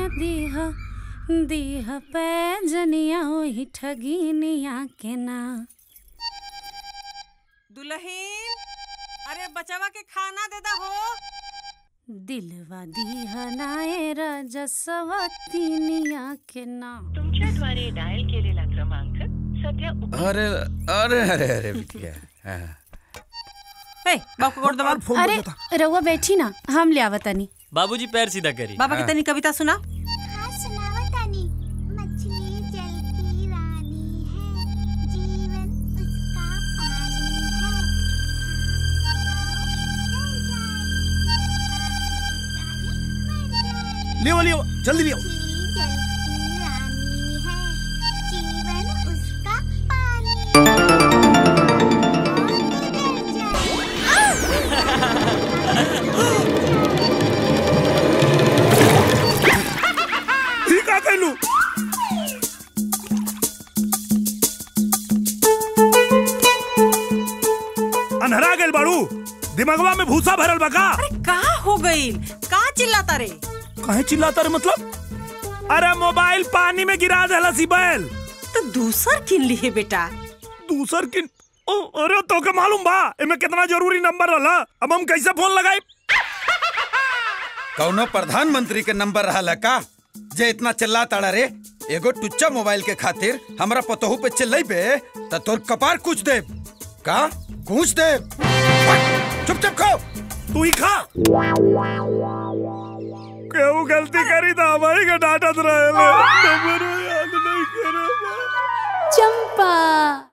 दीह दीह पैजनिया ओही ठगिनिया के ना दुल्हन अरे बचवा के खाना दे दा हो दिलवा दीह नाए रजसवतीनिया के ना तुमच्याद्वारे डायल केलेला क्रमांक सध्या उप- अरे अरे अरे अरे बिटिया हाँ। ए बाबू को गोड़ दबा अरे रउआ बैठी ना हम ले आवतनी बाबूजी पैर सीधा करी बाबा की तनी कविता सुना हाँ सुनावतानी मछली जल की रानी है जीवन उसका पानी है लियो लियो जल्दी लियो मछली जल की रानी है जीवन उसका पानी ठीक का कहलू अनहरा गेल बाड़ू दिमागवा में भूसा भरल बा का अरे का हो गई का चिल्लाता रे काहे चिल्लाता रे मतलब अरे मोबाइल पानी में गिरा देला सी बैल तो दूसर किन ली है बेटा दूसर की ओ, अरे तो के मालूम बा एमे कितना जरूरी नंबर रहला अब हम कैसे फोन लगाई कौनो प्रधानमंत्री के नंबर रहा का जे इतना चिल्ला ताड़ा रे एगो टुच्चा मोबाइल के खातिर हमरा पतोहू पे चिल्लाई पे त तोर कपार कुछ दे का कुछ दे चुप चुप खो तू ही खा केहू गलती करी तो हमारी के डांटत रहे नंबर याद नहीं करे चंपा